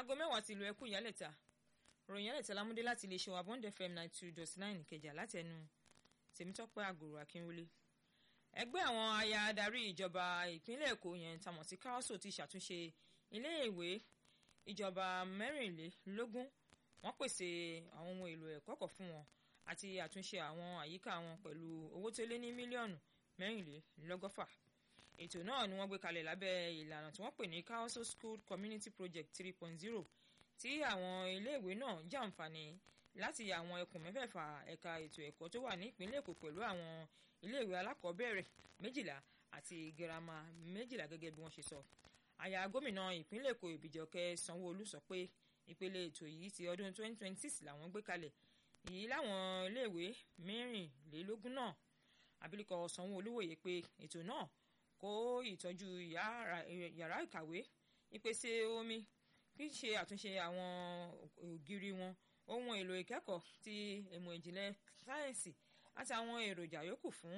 aago mẹ́wàá ti lu ẹkú ìyálẹ̀ta ròyìn ìyálẹ̀ta lámúdé láti iléeṣẹ́ wa bond fm ninety two dot nine ìkẹjà láti ẹnu tèmítọ́pẹ́ àgòrò akínwólé ẹgbẹ́ àwọn aya adarí ìjọba ìpínlẹ̀ èkó yẹn tamọ̀ sí káwọ́sọ̀ ti ṣàtúnṣe iléèwé ìjọba mẹ́rìnlélógún wọ́n pèsè àwọn ohun èlò ẹ̀kọ́ kọ̀ fún wọn àti àtúnṣe àwọn àyíká wọn pẹ̀lú owó tó lé ní mílíọ̀nù mẹ́rìnlélọ́gọ́fà ètò náà ni wọ́n gbé kalẹ̀ lábẹ́ ìlànà tí wọ́n pè ní council school community project three point zero tí àwọn iléèwé náà jàǹfààní láti àwọn ẹkùn mẹ́fẹ̀ẹ̀fà ẹ̀ka ètò ẹ̀kọ́ tó wà ní ìpínlẹ̀ èkó pẹ̀lú àwọn iléèwé alákọ̀ọ́bẹ̀rẹ̀ méjìlá àti girama méjìlá gẹ́gẹ́ bí wọ́n ṣe sọ àyà gómìnà ìpínlẹ̀ èkó ìbíjọkẹ́ sanwó-olú sọ pé ìpele ètò yìí ti ọdún twenty twenty six làwọn gbé kalẹ̀ yìí láwọn iléèwé mẹ́rìnlélógún náà abilékọ sanwó-olú wòye pé ètò náà kó ìtọ́jú yàrá ìkàwé ìpèsè omi kí ṣe àtúnṣe àwọn ògiri wọn ohun èlò ìkẹ́kọ̀ọ́ ti ìmọ̀ ìjìnlẹ̀ sáyẹ́ǹsì àti àwọn èròjà yòókù fún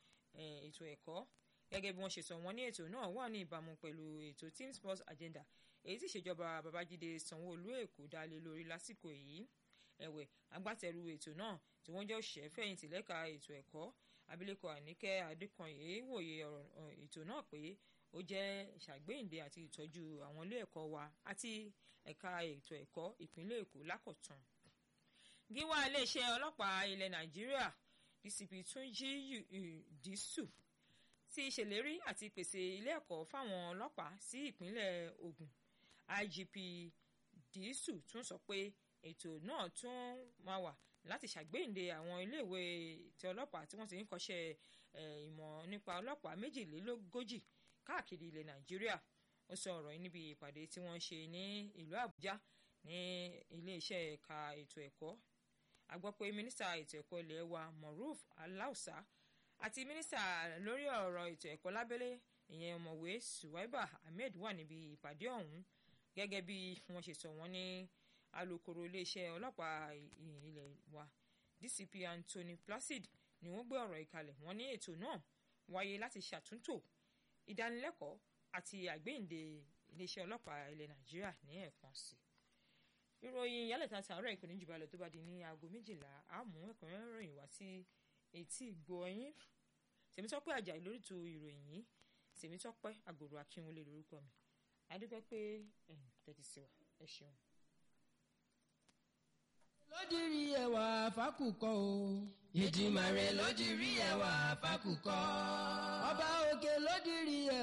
ètò ẹ̀kọ́ gẹ́gẹ́ bí wọ́n ṣe sọ wọ́n ní ètò náà wà ní ìbámu pẹ̀lú ètò team sports agenda èyí tí ìṣèjọba babájídé sanwó-olú èkó dá lé lórí lásìkò yìí ẹ̀wẹ̀ agbátẹrù ètò náà tí wọ́n jẹ́ òṣìṣẹ́ fẹ̀yìntì lẹ́ka ètò ẹ̀kọ́ abilékọ àníkẹ́ adékanyè wòye ètò náà pé ó jẹ́ ìṣàgbéyìnde àti ìtọ́jú àwọn ilé ẹ̀kọ́ wa àti ẹ̀ka ètò ẹ̀kọ́ ìpínlẹ̀ èkó lákọ̀tún. gíwá iléeṣẹ́ ọlọ́pàá ilẹ̀ nàìjíríà dcp túnjí dísù ti ṣèlérí àti pèsè ilé ẹ̀kọ́ fáwọn ọlọ́pàá sí ìpínlẹ̀ ògùn igp dísù tún sọ pé ètò náà tún máa wà láti ṣàgbéyìnde àwọn iléèwé ti ọlọ́pàá tí wọ́n ti ń kọ́ṣẹ́ ìmọ̀ nípa ọlọ́pàá méjìlélógójì káàkiri ilẹ̀ nàìjíríà ó sọ ọ̀rọ̀ yìí níbi ìpàdé tí wọ́n ṣe ní ìlú àbújá ní iléeṣẹ́ ẹ̀ka ètò ẹ̀kọ́ a gbọ́ pé mínísítà ètò ẹ̀kọ́ ilé wa moruf aláùsá àti mínísítà lórí ọ̀rọ̀ ètò ẹ̀kọ́ lábẹ́lé ìyẹn ọ̀mọ̀wé suwaiba ahmed wà níbi ìpàdé ọ̀hún gẹ́gẹ́ bí wọ́n ṣe sọ wọ́n ní alūkkóró iléeṣẹ́ ọlọ́pàá ilẹ̀ wa dcp anthony placid ni wọ́n gbé ọ̀rọ̀ ìkalẹ̀ wọ́n ní ètò náà wáyé láti ṣàtúntò ìdánilẹ́kọ̀ọ́ àti àgbéyìnde iléeṣẹ́ ọlọ́pàá ilẹ̀ nàìjíríà ní ẹ̀kan sí i ìròyìn ìyálẹ̀ta tààrọ̀ ìpínlẹ̀ jùbalẹ̀ tó bá di ní aago méjìlá àmú ẹ̀kúnrẹ́rẹ́ ròyìn wá sí etí ìgbọ̀nyín tèmítọ́pẹ́ àjàyí lórí tu ìròyìn yìí tèmítọ́pẹ́ àgòrò akínwọlé lórúkọ mi adúpẹ́ pé ẹ̀ tẹ́tí sí wa ẹ ṣeun lódìrí ẹwà fákùkọ o. ìdìmọ̀ rẹ̀ lódìrí ẹwà fákùkọ. ọba òkè lódìrí ẹwà.